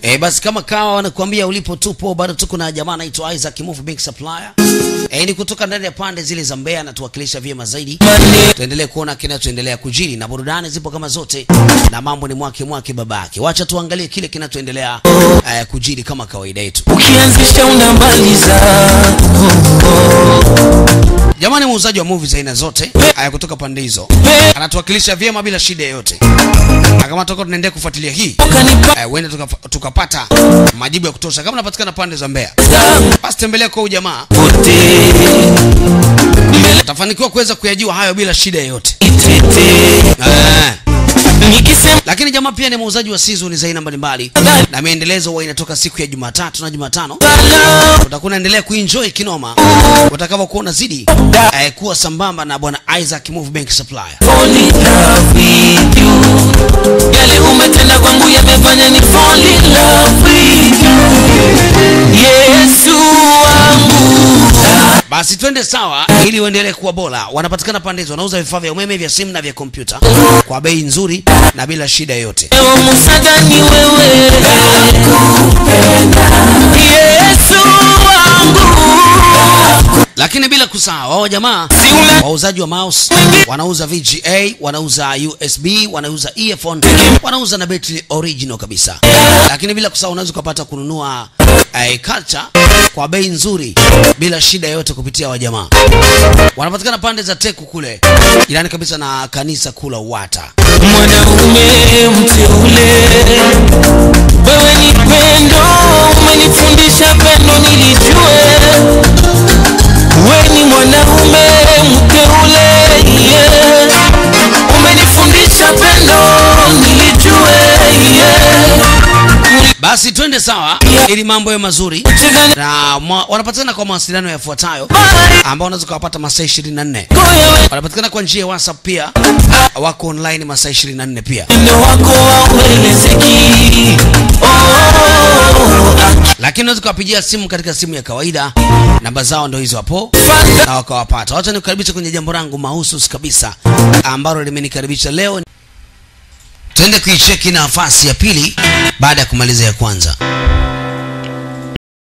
E, basi kama kawa wanakuambia ulipo tupo, bado tuko na jamaa anaitwa Isaac Move Bank Supplier. E, ni kutoka ndani ya pande zile za Mbeya na tuwakilisha vyema zaidi. Tuendelee kuona kinachoendelea kujiri na burudani zipo kama zote na mambo ni mwake mwake babake. Wacha tuangalie kile kinachoendelea eh, kujiri kama kawaida yetu. ukianzisha unamaliza Jamani, muuzaji wa movies aina zote haya kutoka pande hizo anatuwakilisha vyema bila shida yoyote, na kama tutakuwa tunaendelea kufuatilia hii ukanipa eh, huenda tuka- tukapata majibu ya kutosha. Kama unapatikana pande za Mbeya, basi tembelea kwa huyu jamaa, pote mbele utafanikiwa kuweza kuyajua hayo bila shida yoyote itete eh. nikisema Lakini jamaa pia ni muuzaji wa season za aina mbalimbali na miendelezo huwa inatoka siku ya Jumatatu na Jumatano. bala Utakuwa unaendelea kuenjoy kinoma utakavyokuwa unazidi eh, kuwa sambamba na bwana Isaac Move Bank Supplier. fall in love with you yale umetenda kwangu yamefanya ni fall in love with you Yesu wangu Basi twende sawa, ili uendelee kuwa bora. Wanapatikana pande hizo, wanauza vifaa vya umeme, vya simu na vya kompyuta kwa bei nzuri na bila shida yoyote. Ewe msaada ni wewe Yesu wangu Lakini bila kusahau wao jamaa si una wauzaji wa mouse wanauza VGA, wanauza USB, wanauza earphone, wanauza na betri original kabisa. Lakini bila kusahau unaweza ukapata kununua eh, culture kwa bei nzuri bila shida yoyote kupitia wajamaa. Wanapatikana pande za Teku kule, jirani kabisa na kanisa kula Uwata. mwanaume mteule wewe ni pendo umenifundisha pendo nilijue wewe ni mwanaume mteule yeah. umenifundisha pendo nilijue yeah. Basi twende sawa, ili mambo yawe mazuri Cheza na mwa, wanapatikana kwa mawasiliano yafuatayo na ambao unaweza ukawapata masaa 24. goya we Wanapatikana kwa njia ya WhatsApp pia, wako online masaa 24 pia. Upendo wako hauelezeki oh, lakini unaweza ukawapigia simu katika simu ya kawaida namba zao ndo hizo hapo Fanta na wakawapata wacha nikukaribisha kwenye jambo langu mahusus kabisa ambalo limenikaribisha leo tuende kuicheki nafasi ya pili baada ya kumaliza ya kwanza